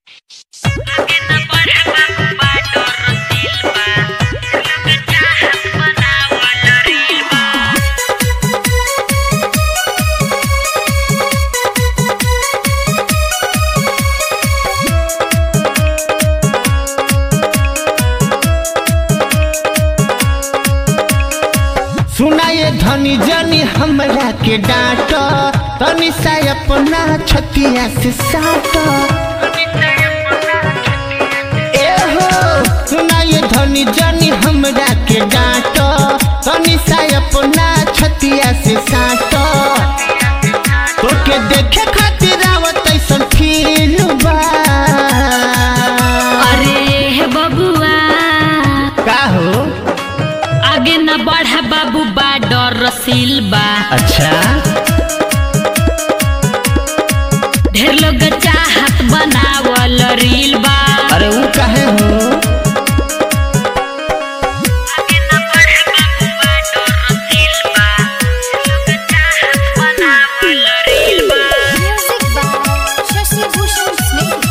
सुनाए धनी जनी हमरा के डांट तनी सा अपना छतिया से साट ए हो सुनाए धनी जनी हमरा के डांट तनी सा अपना छतिया से साट तोके देखे खातिर आवत ऐसन फील बा अरे बबुआ का हो आगे न बढ़ बाबू बा डर रसील बा अच्छा ढेर लोग चाहत बनावल रील बा अरे वो काहे हो आगे न बढ़ बाबू बा डर रसील बा लोग चाहत बनावल रील बा Music by Shashi Bhushan Snake.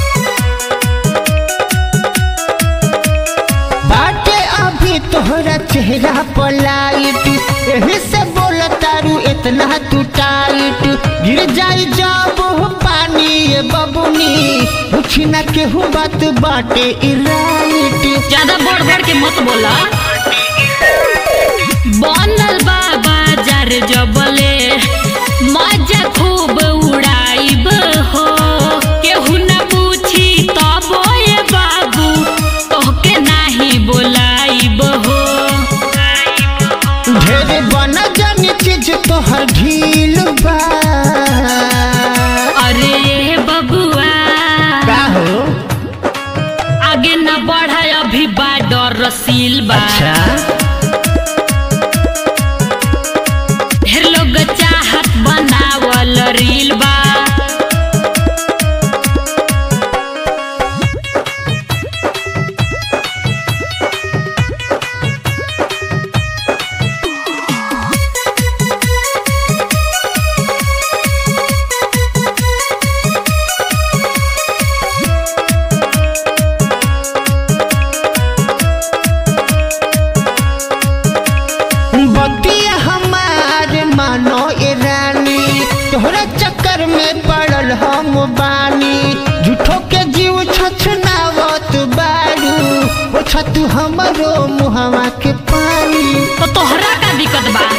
बाटे अभी तोहरा चेहरा पर लाइट एही से बोल तारू इतना तू टाइट गिर जाई जब हो पानी ये बबुनी पूछी ना केहू बात बाटे ई राइट ज्यादा बढ़ बढ़ के मत बोला बनल बा बाजार जबले मजा खूब उड़ाइब हो केहू न पूछी तब ए बाबू तोहके नाही बोलाइब हो ढेर बना जानी चीज तोहर ढील बा अरे बबुआ का हो आगे न बढ़ अभी बा डर रसील बा ढेर लोग चाहत बनावल रील बा बतिया हमार मानो ए रानी तोहरा चक्कर में पड़ल हम बानी झूठो के जीव छछनावत बारू ओ छतु हमरो मुहवा के पानी तो तोहरा का दिक्कत बा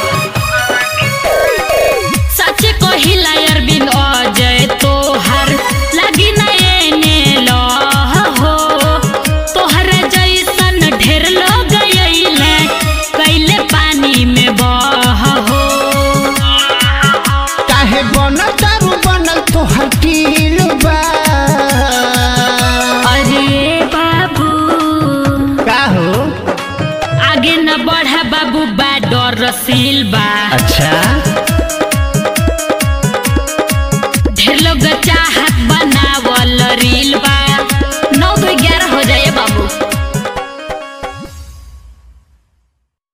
सच कहिला अरविंद अजय तोहर लगी न एने लह हो तोहर जैसन ढेर लोग अइले कैले पानी में बह हो काहे बनल दारू बनल तोहर टील बा अरे बाबू का हो आगे न बढ़ बाबू बा डर रसील बा